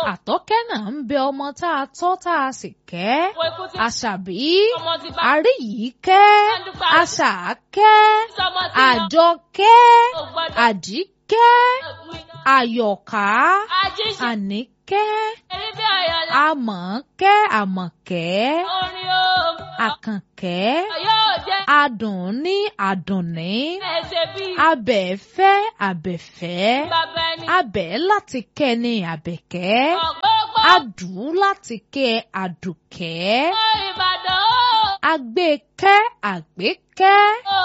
àtọ́kẹ́ náà ń bẹ ọmọ tá a tọ́ tá a sì kẹ́ Wo ikú ti àṣàbí ọmọ ti bá àríyíkẹ́ àṣàkẹ́ sọmọ ti lọ. àjọkẹ́ Kò gbọ́dọ̀ àjíkẹ́ wí. àyọ̀ká Ajíṣe àníkẹ́ eré bí ọ̀yọ́lá. àmọ̀kẹ́ àmọ̀kẹ́ Orin o. àkànkẹ́ Yóò jẹ́ adùnní àdùnní ẹsẹ̀ bí abẹ́fẹ́ abẹ́fẹ́ bàbá ẹni. abẹ́ láti kẹ́ ni àbẹ̀kẹ́ Ọ̀gbọ́gbọ́ adù láti kẹ́ àdùkẹ́ Ìbàdàn o. agbẹ́kẹ́ àgbékẹ́ o.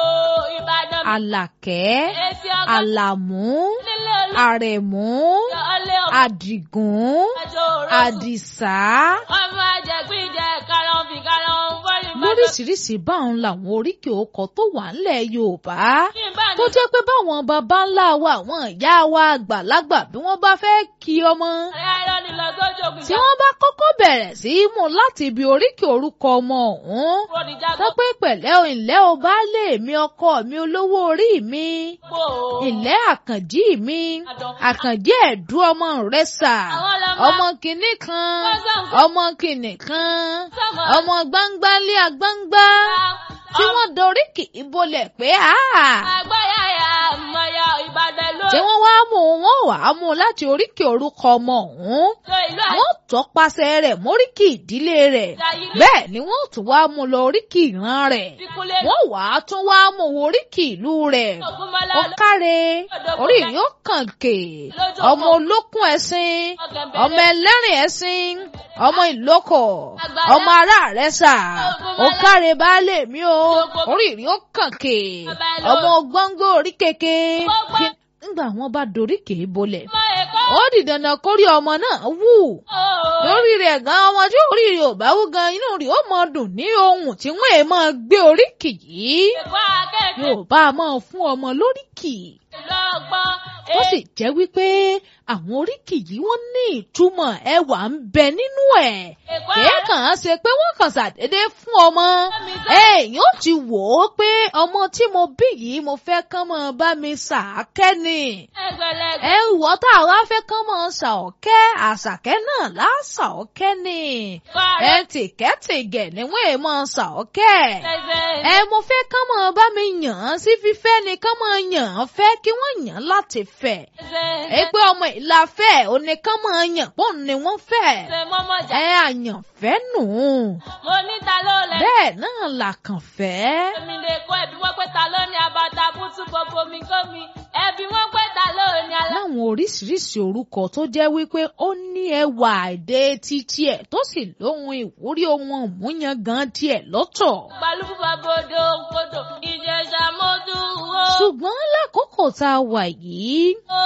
Ìbàdàn mi. àlàkẹ́ Èsì ọkọ̀ àlàmú nílé olóòtú. àrẹ̀mú Ọlẹ́ ọmọ àdìgún àjọ òróró. àdìsá Ọmọ àjẹgbíjẹ karahun fi karahun fọ́lì Ìbàdàn. lóríṣiríṣi báwọn làwọn oríkì ọkọ tó wà ńlẹ̀ Yorùbá Ìbàdàn. tó jẹ́ pé báwọn baba ńlá wa àwọn ìyá wa àgbàlagbà bí wọ́n bá fẹ́ kí ọmọ Ẹ̀rọ ni lọ sójú ògùn tí wọ́n bá kọ́kọ́ bẹ̀rẹ̀ sí í mú láti ibi oríkì orúkọ ọmọ ọ̀hún tó pé pẹ̀lẹ́ o ìlẹ́ o baálé mi ọkọ mi olówó orí mi ìlẹ́ àkànjí mi àkànjí ẹ̀dú ọmọ rẹ sà ọmọ kìnnì kan ọmọ kìnnì kan ọmọ gbangbálé agbangba tí wọ́n dorí kì í bolẹ̀ pé áà Àgbáyàyà àmọ̀yà Ìbàdàn ló tí wọ́n wá mú wọn wà á mú láti oríkì orúkọ ọmọ ọ̀hún lo ìlú wọ́n tọpasẹ̀ rẹ̀ móríkì ìdílé rẹ̀ àyílé bẹ́ẹ̀ ni wọ́n tún wá mú lọ oríkì ìran rẹ̀ ìkúlé wọ́n wà á tún wá mú oríkì ìlú rẹ̀ Ògúnmọ́lá ó káre orí yóò kàn kè ọmọ olókùn ẹṣin ọmọ ẹlẹ́rìn ẹṣin ọmọ ìlókò ọmọ ará rẹ̀ sà ó káre baálé mi o orí yóò kàn kè ọmọ gbọ́ngbó orí keke Kí- nígbà wọn bá dorí kè é bolẹ̀ ọmọ Èkó ó di dandan kórí ọmọ náà wù lórí rẹ̀ gan ọmọ tí orí rẹ̀ ò bá wú gan inú rẹ̀ ó mọ dùn ní ohun tí wọ́n ẹ̀ máa gbé oríkì yìí Èkó akẹ́kẹ́ Yorùbá máa fún ọmọ lóríkì lọ́gbọ́n tó sì jẹ́ wípé àwọn oríkì yìí wọ́n ní ìtumọ̀ ẹwà ń bẹ nínú ẹ̀ Èkó kìí kàn án ṣe pé wọ́n kàn ṣàdédé fún ọmọ èèyàn ó ti wò ó pé ọmọ tí mo bí yìí mo fẹ́ kán mọ́ bá mi ṣàákẹ́ ni ẹgbẹ̀lẹ́gbẹ̀ ẹ wọ́ tá a wá fẹ́ kán mọ́ ṣàọ́kẹ́ àṣàkẹ́ náà láṣàọ́kẹ́ ni ẹ tìkẹ́tìgẹ̀ ni wọ́n èèmọ̀ ṣàọ́kẹ́ ẹ mo fẹ́ kán mọ́ bá mi yàn án sí fífẹ́ ni kán mọ́ yàn án fẹ́ kí wọ́n yàn án láti fẹ́ ẹ pé ọmọ ìlà fẹ́ òní kán mọ́ yàn pọ̀ ni wọ́n fẹ́ mọ́mọ́jà ẹ àyànfẹ́ nù mo ní ta ló lẹ. bẹ́ẹ̀ náà là kàn fẹ́. èmi lè kọ́ ẹbí wọ́n pé ta ló ní abata bútú gbogbo mi kó mi ẹbí wọ́n pé ta ló ní alá. láwọn oríṣiríṣi orúkọ tó jẹ́ wípé ó ní ẹwà èdè títí ẹ̀ tó sì lóhun ìwúrí ohun òmúyan gan tiẹ̀ lọ́tọ̀. balùwù bàbòdò kodò ìjẹsà mọ́tò wo. ṣùgbọ́n lákòókò tá a wà yìí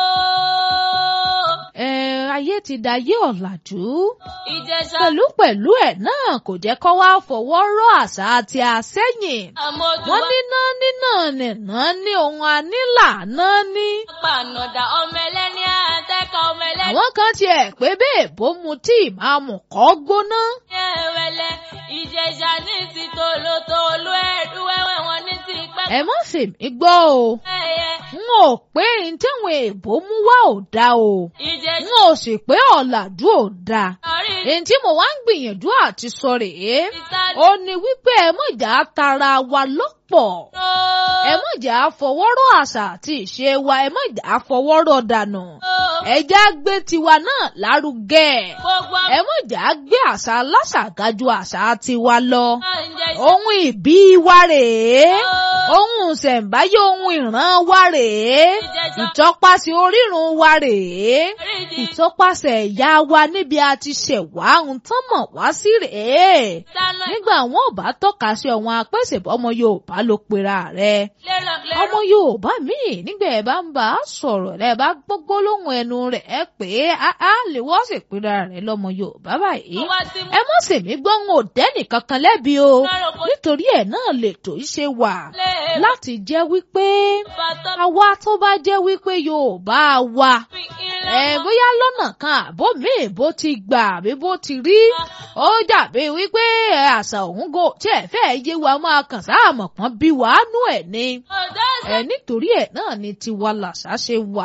ooo ẹ ayé ti dayé ọ̀làjú ìjẹsà pẹ̀lú pẹ̀lú ẹ̀ náà kò jẹ́ kó wá fọwọ́ rọ́ àṣà àti àsẹ́yìn. àmọ́tò wọ́n níná níná nìná ní ohun anílà náà ní. pànàdà ọmọ ẹlẹ́ni àtẹ́kọ̀ ọmọ ẹlẹ́ni àwọn kan tiẹ̀ pé bẹ́ẹ̀ bó mu tí ìmáàmù kọ́ gbóná. ẹ̀wẹ̀lẹ̀ ìjẹsà ní ti tòlótòló ẹ̀dú wẹ́wẹ́ wọn ní ti pẹ́ ẹ má sì mí gbọ́ o ẹ̀yẹ n ò pé n táwọn èèbó mú wá ò dáa o n ìjẹsà ò sì pé ọ̀làjú ò dáa orí èyí tí mo wá ń gbìyànjú àti sọ rèé ìsáré ó ní wípé ẹ mọ̀jà tara wa lọ́pọ̀ ẹ mọ̀jà fọwọ́rọ́ àṣà àti ìṣe wa ẹ mọ̀jà fọwọ́rọ́ dànù ẹ já gbé tiwa náà lárugẹ gbogbo ẹ mọ̀jà gbé àṣà aláṣà ga ju àṣà tiwa lọ ọmọ ìjẹsà ohun ìbí wa rèé ohun ṣẹ̀ǹbáyé ohun ìran wa rèé ìjẹsà ìtọ́pasẹ̀ orírun wa rèé orí ìdí ìtọ́pasẹ̀ ẹ̀yà wa níbi a ti ṣẹ̀ wá ohun tán mọ̀ wá sí rèé dáná nígbà wọn ò bá tọ́ka sí ọ̀wọ́n apẹ́sẹ̀bọ́ ọmọ Yorùbá ló pera rẹ̀ lérò lérò ọmọ Yorùbá míì nígbà ẹ̀ bá ń bá a sọ̀rọ̀ rẹ̀ bá gbogbo lóhùn ẹnu rẹ̀ ẹ pé á lè wọ́n sì pera rẹ̀ lọ́mọ Yorùbá báyìí wá sí mú ẹ má sì mí gbọ́ ń ò dẹ́nì kankan lẹ́bi o lọ́rọ̀ kó nítorí ẹ̀ náà lètò í ṣe wà lé láti jẹ́ wípé bàtọ́ àwa tó bá jẹ́ wípé Yorùbá wa fi ẹ ilé bóyá lọ́nà kan àbó míì bó ti gbà àbí bó ti rí ó dàbí wípé ẹ, àṣà òun gò tí ẹ fẹ́ yé wa máa kàn sáàmọ̀ pọ́n bí wàá nú ẹ̀ ni ọ̀dọ́ ẹ nítorí ẹ̀ náà ni tiwa làṣà ṣe wà. sẹ́ni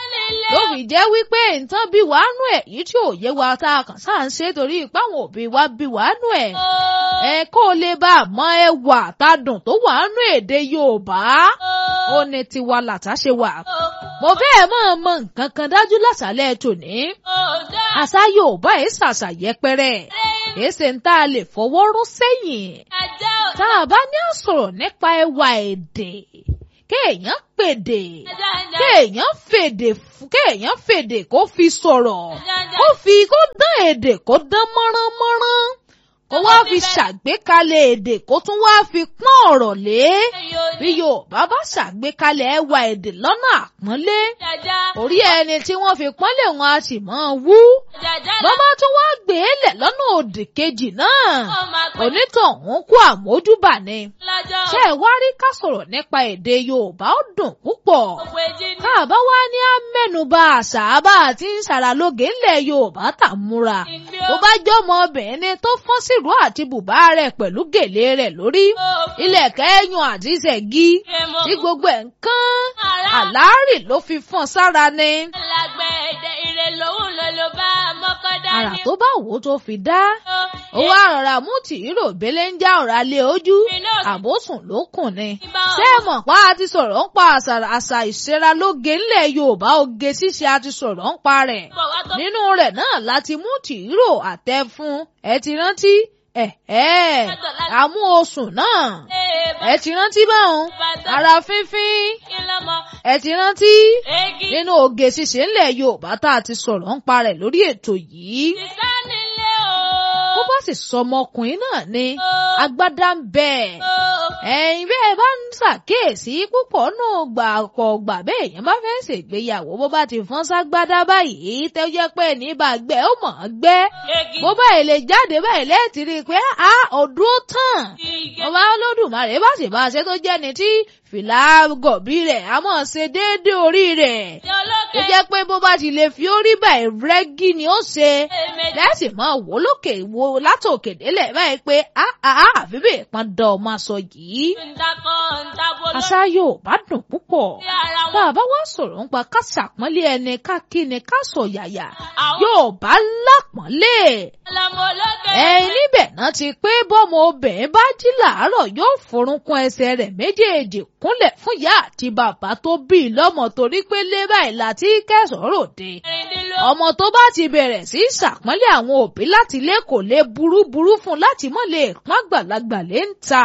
nílé ló fi jẹ́ wípé nǹkan bí wàá nù ẹ̀ yìí tí ò yé wa tá a kàn sáà ń ṣe torí ìpáwọn òbí wa bí wàá nù ẹ̀ ẹ kó o lè bá a mọ ẹwà tadùn tó wàá nù èdè Yorùbá ó ní tiwa làtà ṣe wà mo fẹ́ẹ̀ mọ̀ mọ nǹkan kan dájú lásàlẹ̀ tòní àṣà Yorùbá ẹ̀ ṣàṣà yẹpẹrẹ èsè ń tá a lè fọwọ́ rọ́ sẹ́yìn tá a bá ní àsọ̀rọ̀ nípa ẹwà èdè kéèyàn pèdè kéèyàn fèdè kéèyàn fèdè kó fi sọ̀rọ̀ kó fi kó dán èdè kó dán mọ́ránmọ́rán kó wá fi ṣàgbékalẹ̀ èdè kó tún wá fi pọ́n ọ̀rọ̀ lé bí Yorùbá bá ṣàgbékalẹ̀ ẹwà èdè lọ́nà àpọ́nlé orí ẹni tí wọ́n fi pọ́nlé wọn a sì mọ́ wú bàbá tún wá gbé e lẹ̀ lọ́nà òdì kejì náà onítọ̀hún kú àmójúbà ni ṣé ẹ wá rí ká sọ̀rọ̀ nípa èdè Yorùbá ó dùn púpọ̀ tá a bá wá ní á mẹ́nuba àṣà bá a ti ń ṣàràlóge ńlẹ̀ Yorùbá tà múra bó bá jọmọ obìnrin tó fọ́n sírú àti bùbá rẹ̀ pẹ̀lú gèlè rẹ̀ lórí ilẹ̀kẹ̀ ẹ̀yùn àti ìṣẹ̀gí tí gbogbo ẹ̀ ń kán àlárì ló fi fọ́n sára ni. àrà tó bá wò ó tó fi dá ó wá rọra mú tìrò bẹ́lẹ̀ ń já ọ̀rá lé ojú àbòsùn ló kùn ni. ṣé ẹ mọ̀ pa á ti sọ̀rọ̀ ń pa àṣà ìṣera lóge ńlẹ̀ Yorùbá oge ṣíṣe a ti sọ̀rọ̀ ń pa rẹ̀ nínú rẹ̀ náà láti mú tìrò àtẹ fún ẹ ti rántí ẹ ẹ àmú oṣù náà ẹ ti rántí báwọn ara fínfín ẹ ti rántí nínú oge ṣíṣe ńlẹ̀ Yorùbá tá a ti sọ̀rọ̀ ń pa rẹ̀ lórí ètò yìí bó bá sì sọ ọmọkùnrin náà ni agbádá ń bẹ ẹ̀yin bẹ́ẹ̀ bá ń ṣàkíyèsí púpọ̀ nù gbà pọ̀ gbà bẹ́ẹ̀ yẹn bá fẹ́ ṣègbéyàwó bó bá ti fọ́n ságbádá báyìí tẹ́ jẹ́ pé ní bá gbẹ́ ó mọ̀ ọ́n gbẹ́ bó báyìí lè jáde báyìí lẹ́ẹ̀tì rí i pé a ọdún ó tàn ọba Olódùmarè bá sì bá a ṣe tó jẹ́ni tí fìlà gọ̀bí rẹ̀ a mọ̀ ṣe déédéé orí rẹ̀ tó jẹ́ pé bó bá ti lè fi orí báyìí rẹ́gí ni ó ṣe lẹ́sìn máa wò lókè wo látòkè délẹ̀ báyìí pé àfi bẹ́ẹ̀ pọn dán ọmọ aṣọ yìí. àṣà Yorùbá dùn púpọ̀ bá a bá wá sọ̀rọ̀ nípa ká ṣàpọ́nlé ẹni ká kí ni ká sọ yàyà Yorùbá lápọ́nlé. ẹ̀yin níbẹ̀ náà ti pé bọ́mọ obìnrin bá jí làárọ̀ yóò forúnkún ẹsẹ̀ rẹ̀ méjèèjì kúnlẹ̀ fún ìyá àti bàbá tó bí i lọ́mọ torí pé lé báyìí láti kẹsàn-án ròde. ọmọ tó bá ti bẹ̀rẹ̀ sí í ṣàpọ́nlé àwọn òbí láti ilé kò lè burúburú fún láti mọ́ lè pọ́n àgbàlagbà lé ń ta.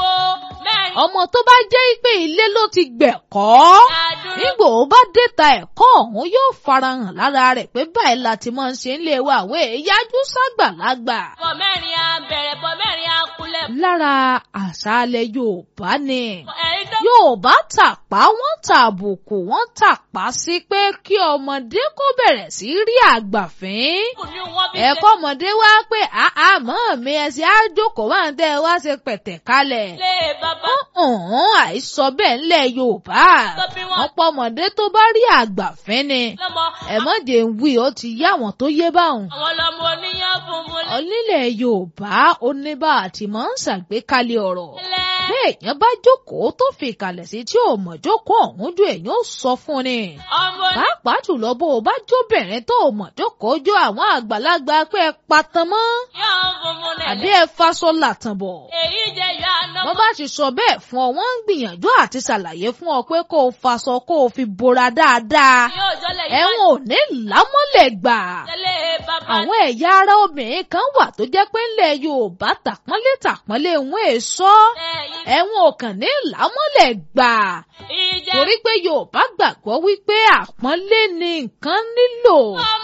ọmọ tó bá jẹ́ pé ilé ló ti gbẹ̀kọ́ nígbò ó bá déta ẹ̀kọ́ ọ̀hún yóò farahàn lára rẹ̀ pé báyìí láti máa ń ṣe ń lé wa àwọn èèyájú ságbàlagbà. bọ̀ mẹ́rin á bẹ̀rẹ̀ bọ̀ mẹ́rin á kulẹ̀. lára àṣàlẹ̀ Yorùbá ni Yorùbá tàpá wọ́n tàbùkù wọ́n tàpá sí pé kí ọmọdé kó bẹ̀rẹ̀ sí rí àgbàfín. ẹ̀kọ́ ọmọdé wá pé àmọ́ mi ẹsẹ̀ á jókòó máa ń tẹ́ ẹ wá ṣe pẹ̀tẹ̀ kalẹ̀. lé bàbá. ọ̀hún àìsọ bẹ́ẹ̀ ńlẹ̀ Yorùbá wọ́n pọ̀ ọmọdé tó bá rí àgbàfín ni. ẹ̀mọ́dé ń wí ó ti yá àwọn tó yé báwọn. àwọn lọmọ oníyàn funfun. onílẹ̀ Yorùbá oníbà àti máa ń ṣàgbékalẹ̀ ọ̀rọ̀ bẹ́ẹ̀ èèyàn bá jókòó tó fi ìkàlẹ̀ sí tí ò mọ̀ jókòó ọ̀hún ju èèyàn ó sọ fún ni. pàápàá jùlọ bó o bá jóbìnrin tó o mọ̀ jókòó jó àwọn àgbàlagbà pé ẹ patan mọ́. àbí ẹ faṣọ làtàn bọ̀. wọ́n bá ti sọ bẹ́ẹ̀ fún ọ wọ́n ń gbìyànjú àti ṣàlàyé fún ọ pé kó o faṣọ kó o fi bora dáadáa. ẹ̀wọ̀n ò ní lámọ́lẹ̀ gbà. àwọn ẹ̀yà ara obìnrin kan wà tó jẹ́ pé ńlẹ̀ Yorùbá tàpọ́nlé tàpọ́nlé wọn èso ẹ̀wọ̀n ọ̀kàn ní làmọ́lẹ̀ gbà. torí pé Yorùbá gbàgbọ́ wípé àpọ́nlé ni nǹkan nílò.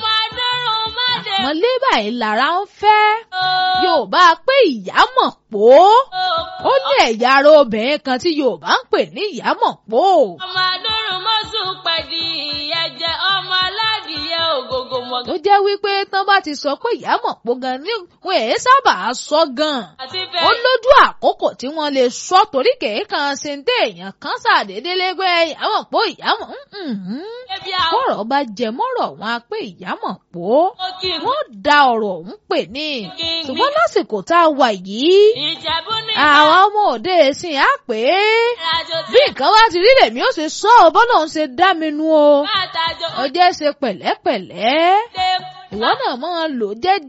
àpọ́nlé báyìí lára ń fẹ́. Yorùbá pé ìyá mọ̀ pó. ó ní ẹ̀yà ara obìnrin kan tí Yorùbá ń pè ní ìyá mọ̀ pó. ọmọ adúrún mọ́sùn pẹ̀lú ìyẹ̀jẹ̀ ọmọ aládìyẹ ògògò mọ̀. tó jẹ́ wípé tán bá ti sọ pé ìyá mọ̀ pó gan ni wọn èé sábà sọ gan àti ó fẹ́ lójú àkókò tí wọ́n lè sọ torí kèékan ṣe ń dé èèyàn kan ṣàdédé lẹ́gbẹ́ ìyá mọ̀ pó ìyá mọ̀ ebi àwọn kọ̀rọ̀ bá jẹ mọ́rọ̀ wọn á pé ìyá mọ̀ pó kí n wọ́n da ọ̀rọ̀ ọ̀hún pè ní kí n ṣùgbọ́n lásìkò tá a wà yìí ìjẹ̀bú ní àwọn ọmọ òde ìsìn á pè é ìrìnàjò tí bí nǹkan bá ti rí lèmi ó ṣe sọ ọ bọ́lá òun ṣe dá mi nu o máa tàjọ ọjọ́ ṣe pẹ̀lẹ́pẹ̀lẹ́ òde ìwọ náà máa lò jẹ́jẹ́